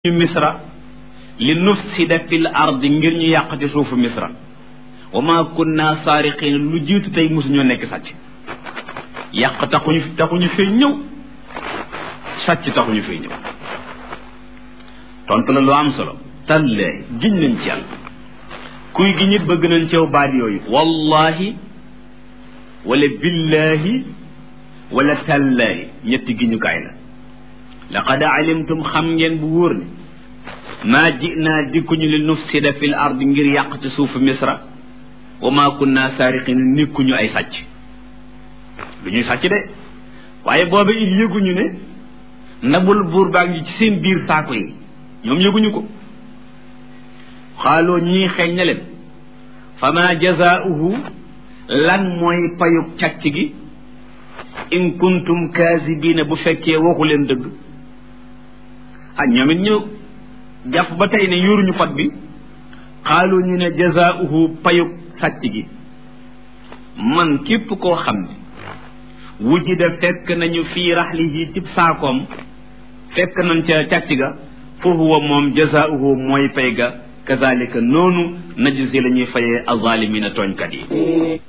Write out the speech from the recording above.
ñu misra li nufsida fil ardi ngir ñu yàq ci suufu misra wa ma kunna saariqin lu jiitu tey mosuñoo nekk sàcc yàq taxuñu taxuñu fee ñëw sàcc taxuñu fee ñëw tontu la lu am solo tallee giñ nañ ci yàlla kuy gi ñit bëgg nañ ceew baat yooyu wallahi wala billahi wala tallaahi ñetti giñukaay la laqad alimtum xam ngeen bu wóor ne maa jinaa dikkuñu li nufsida fil ard ngir yàq ci suufu misra wa maa kunna saariqin nikkuñu ay sàcc du ñuy sàcc de waaye booba it yëguñu ne ndabul buur baa ngi ci seen biir saako yi ñoom yëguñu ko xaaloo ñii xeeñ na leen fa ma jazaauhu lan mooy payug càcc gi in kuntum kaasibiina bu fekkee waxu leen dëgg ah ñoom it ñu jàpp ba tey ne yoruñu pot bi xaalu ñu ne jazaauhu payug sàcc gi man képp koo xam ne wujida fekk nañu fii raxlihi cib saakoom fekk nañ ca càcc ga fa huwa moom jazaauhu mooy pay ga kazalika noonu najzi la ñuy fayee azalimina tooñkat yi